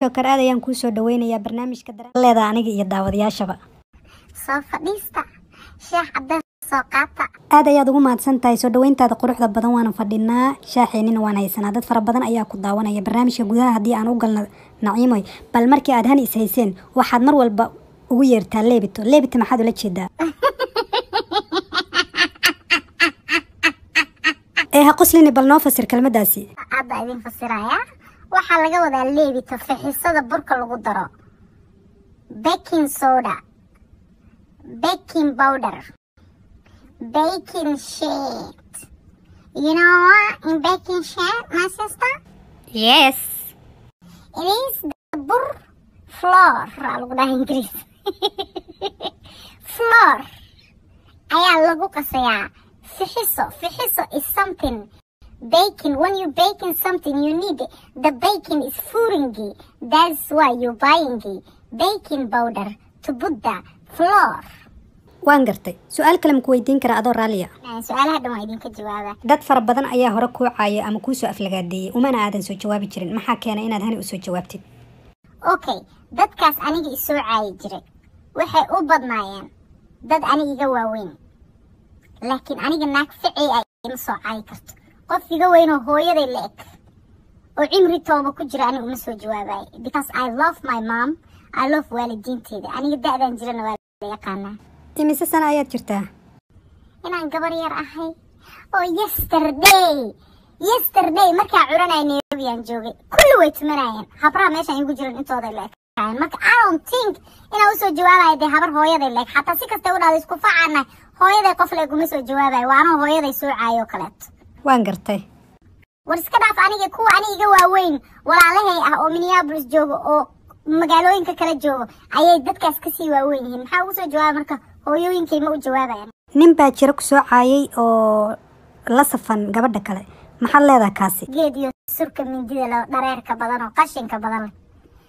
jokar aad ayaan kuu soo dhaweynayaa barnaamijka daraleeda aniga iyo daawadayaashaba soo fadhiista sheekh cadeys soo qaata aad ayaad ugu mahadsan tahay soo dhaweyntaada quruxda badan waana fadhinaa shaaxeenina waan haysanaa dad fara badan ayaa ku daawanaya barnaamijka gudaha haddii aan u galno naciimoy bal markii aad hani is hayseen waxaad mar walba ugu yeertaa leebito leebito maxaad ula jeedaa ee ha qoslini bal noo fasir kelmadaasi hadda idin fasirayaa waxaa laga wadaa leebito fixisada burka lagu daro baking soda baking powder baking sheet you know what in baking sheet my sister yes it is the bur floor aa lagu dhaha ingiriis floor ayaa lagu qasayaa fixiso fixiso is something baking when you baking something you need the baking is furingi that's why you buying baking powder to put the floor waan gartay su-aal kale maku weydiin karaa adoo raalliya su-aalaha dhan waa idinka jawaaba dad fara badan ayaa hore kuu caayay ama kuu soo aflagaadeeyey umana aadan soo jawaabi jirin maxaa keenay inaad hani usoo jawaabtid okay dadkaas aniga isoo caayi jiray waxay u badnaayeen dad aniga iga waaweyn laakiin aniga naag ficii ay ima soo caayi karto qof iga weynoo hooyaday la eg oo cimri tooba ku jira aniga uma soo jawaabayo because i love my mom i love waalidiinteeda aniga da-daan jirana waa la yaqaanaa imise sana ayaad jirtaa inaan gabar yar ahay oo yesterday yesterday markaa curanaya nairobiaan joogay kulli way tumanayeen habraha meeshaan igu jiran intooday la ekaayeen marka i don't think inaan usoo jawaabayo dee habar hooyaday la eg xataa si kasta u dhahdo isku facaana hooyaday qof la eg uma soo jawaabayo waa anoo hooyaday soo caayo kaleeto waan gartay war iska dhaaf aniga kuwa aniga iga waaweyn walaalahay ah oo minneapolis joogo oo magaalooyinka kala joogo ayay dadkaas kasii waaweyn yihiin maxaa ugu soo jawaaba marka hooyooyinkay ma u jawaabayan nin baa jiro ku soo caayay oo la safan gabadha kale maxaad leedaha kaasi geed iyo surka mindida leh dhareerka badan oo qashinka badan leh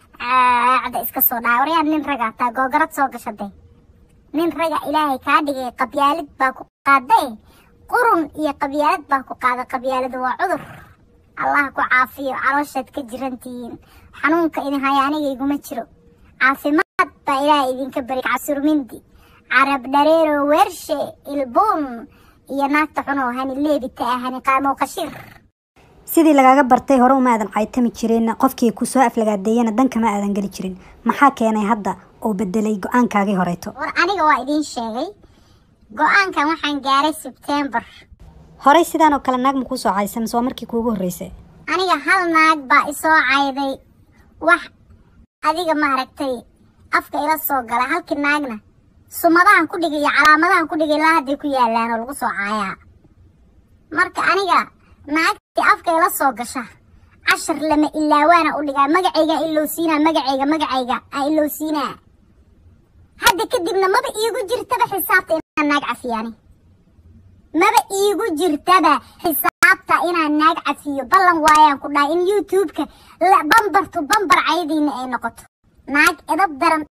caada iska soo dhaca waryaa nin raga hataa googarad soo gashaday nin raga ilaahay kaa dhigay qabyaalid baa ku qaaday qurun iyo qabyaalad baa ku qaaday qabyaaladu waa cudur allah ku caafiyo calooshaad ka jirantihiin xanuunka idin haya aniga iguma jiro caafimaad baa ilaahay idinka bari casurmindi carab dhareero weershe ilbuun iyo naagta xunoo hani leebita ah hani qaamoo qashir sidii lagaaga bartay hore uma aadan caytami jirin qofkii ku soo aflagaadeeyana danka ma aadan geli jirin maxaa keenay hadda oo bedelay go-aankaagii horeeto war aniga waa idiin sheegay go-aankan waxaan gaaray sebtembar horey sidaan oo kale naag ma kuu soo caysay mise waa markii kuugu horreysay aniga hal naag baa isoo cayday wax adiga maaragtay afka ila soo gala halkii naagna sumadahan ku dhigay iyo calaamadahan ku dhigay ilaa hadday ku yaalaan oo lagu soo caayaa marka aniga naagtii afka ila soo gasha cashar lama ilaawaana u dhigaa magacayga ilowsiinaa magacayga magacayga aan ilowsiinaa hadda kadibna maba iigu jirtaba xisaabta inaan naag cafiyaani maba iigu jirtaba xisaabta inaan naag cafiyo ballan waayaan ku dhahay in youtube-ka bambartu bambar cayadiina ay noqoto naag edab daran